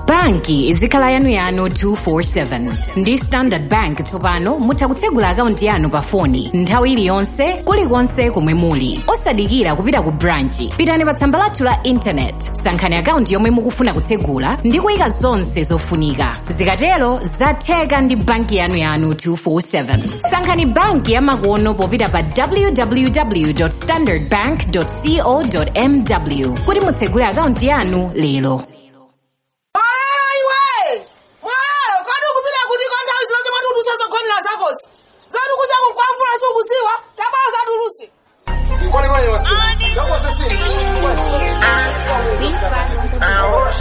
banki izikhala yanuyanu 247 ndi standard bank tsopano mutha kutsegula akaunti yanu pa foni nthawi iliyonse kulikonse komwe muli osadikira kupita ku branchi pitani pa tsamba lathu la intaneti sankhani akaunti yomwe mukufuna kutsegula ndi kuyika zonse zofunika zikatero zatheka ndi banki yanuyanu 247 sankhani banki yamakono popita pa www standardbank co mw kuti mutsegule akaunti yanu lero